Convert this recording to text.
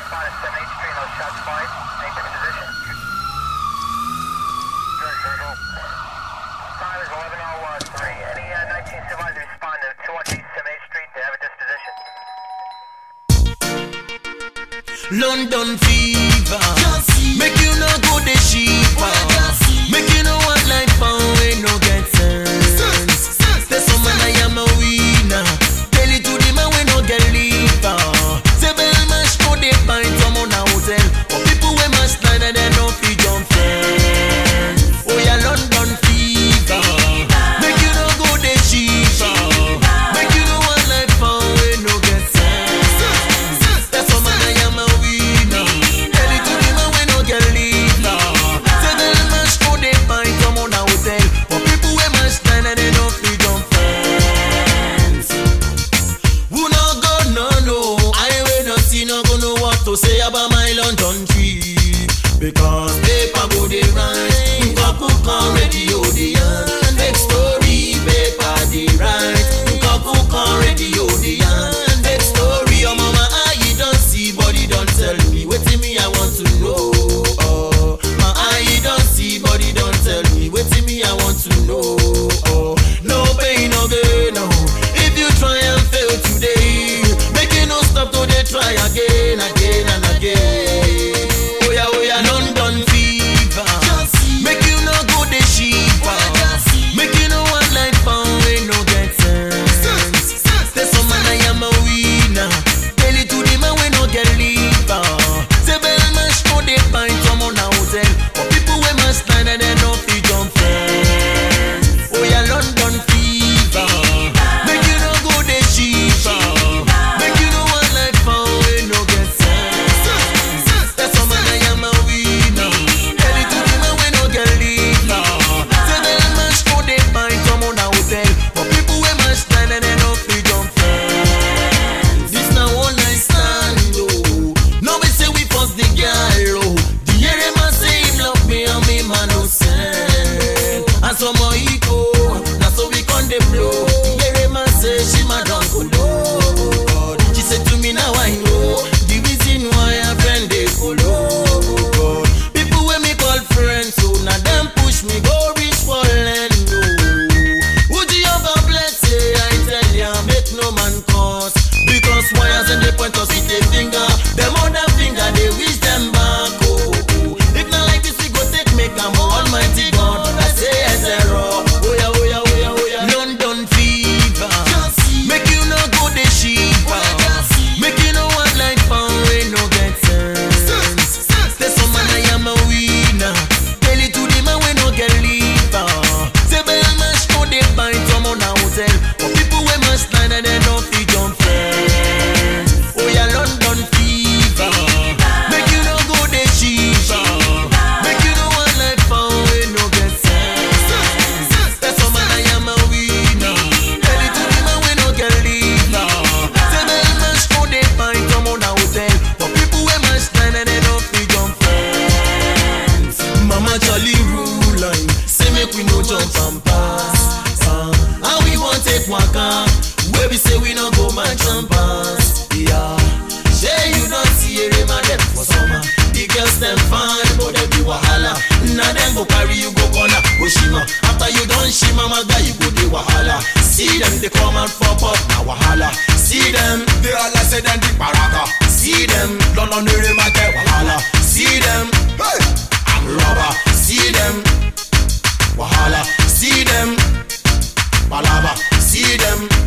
spotted 7 Street, no shots fired. Maintain position. Good, Circle. Time is 11.03. Any uh, 19 supervisors respond to 218 7 Street to have a disposition. London fever. Make you no go the cheaper. Make you no one like pound we no get sense. Say some man I am a winner. Tell it to the man we no get liver. Say bell mash to the pint some on a hotel. But people we must line and they no fit jump fence. Oh yeah, London fever. Make you no go the cheaper. Make you no one like pound we no get sense. That's some man I am a winner. Tell it to the man we no get liver. Say bell mash to the pint some on a hotel. But people we must line and they no fit jump fence. Who no go no no I will not see no go know what to say about my London trip Because paper go dey write Nkaku kan radio dey yarn Make story paper dey write Nkaku kan radio dey yarn Make story your mama eye don see body don tell me Wetin me I want to know oh. My eye don see body don tell me Wetin me I want to know oh. No pain no gain no If you try and fail today Make you no stop to dey try again again and again Oya oya London fever Make you no go dey shiver Make you no one like pound wey no get sense Say some man I am a winner Tell it to the man wey no get liver Say bell mash to the pint some on a hotel But people wey must line and they no fit jump fence Oh yeah London fever Make you no go dey shiver Make you no one like pound wey no get sense Say some man I am a winner Tell it to the man wey no get liver Say bell mash to the pint some on a hotel But people wey must line and they no fit jump fence This na one night stand oh No be say we force the girl oh The area man say him love me and me man no send And some more ego Na so we con dey blow The area man say she my don kolo God She say to me now I know The reason why her friend dey follow God People wey me call friends so na them push me go reach for land oh Would you ever bless say I tell ya make no man cause Because wires and they point us with a finger Them other finger they wish them back oh, oh. If not like this we go take make am oh, Almighty God I say yes error Oh yeah oh yeah oh yeah oh yeah London fever Make you no go the shiver Make you no one like pound wey no get sense Say some man I am a winner Tell it to the man we no get liver Say bell mash to the pint some on a hotel But people we must line and they no fit jump fence Oh yeah London fever Make you no go the shiver Make you no one like pound wey no get sense Say some man I am a winner Tell it to the man we no get liver Say bell mash to the pint some on a hotel But people we must line and they no fit jump fence Mama Charlie rule line Say make we no jump and pass uh, And we want take waka Where we say we no go match and pass Yeah Say you don't see a man them for summer The girls them fine but they be wahala Now them go carry you go corner go shima After you done shima my guy you go the wahala See them they come and pop up now wahala See them they all say them the baraka See them London area my get wahala See them hey I'm rubber See them wahala See them palava See them